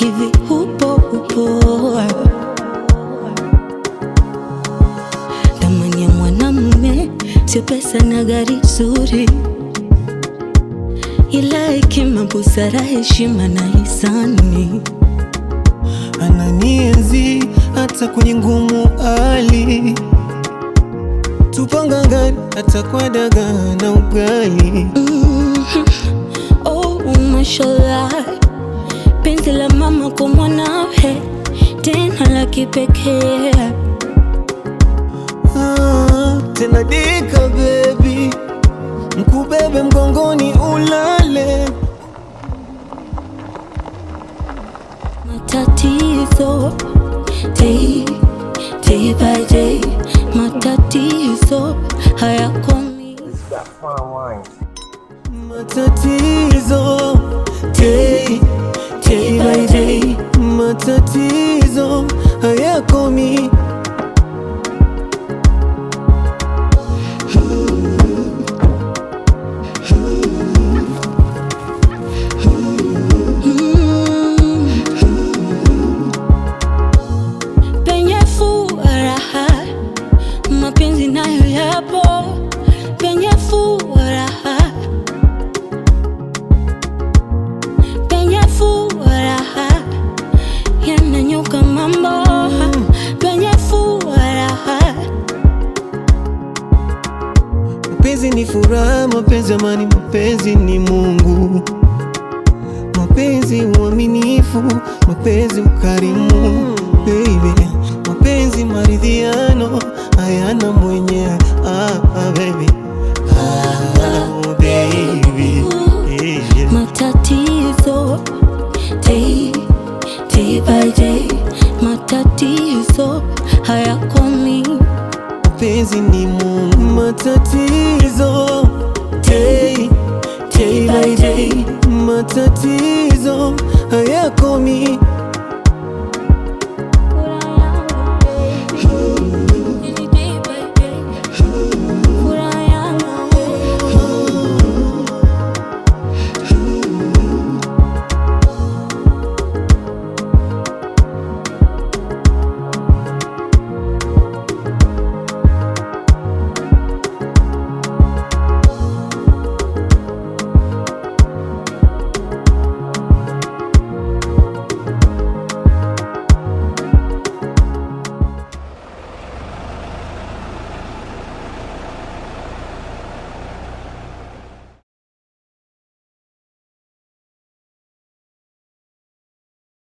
hivi upo upo thamani ya mwanamume sio pesa na gari zuri ila hekima busara heshima na hisani ananienzi hata kwenye ngumu hali tupangangani hata kwa dagaa na ugali Mhm. Oh, mashallah, penzi la mama kwa mwanawe tena la kipekee. ah, tena dika bebi mkubebe mgongoni ulale Matatizo day, day by day, matatizo hayakomi. matatizo day, day by day matatizo hayakomi penye furaha mapenzi nayo yapo penye furaha penye furaha yananyuka mambo penye furaha Mapenzi ni furaha, mapenzi amani, mapenzi ni Mungu, mapenzi uaminifu, mapenzi ukarimu, baby, mapenzi maridhiano, hayana mwenye ah, ah, baby. Ah, baby. Yeah, yeah. matatizo day, day by day matatizo hayakomi Mapenzi ni Mungu, matatizo day, day by day, matatizo hayakomi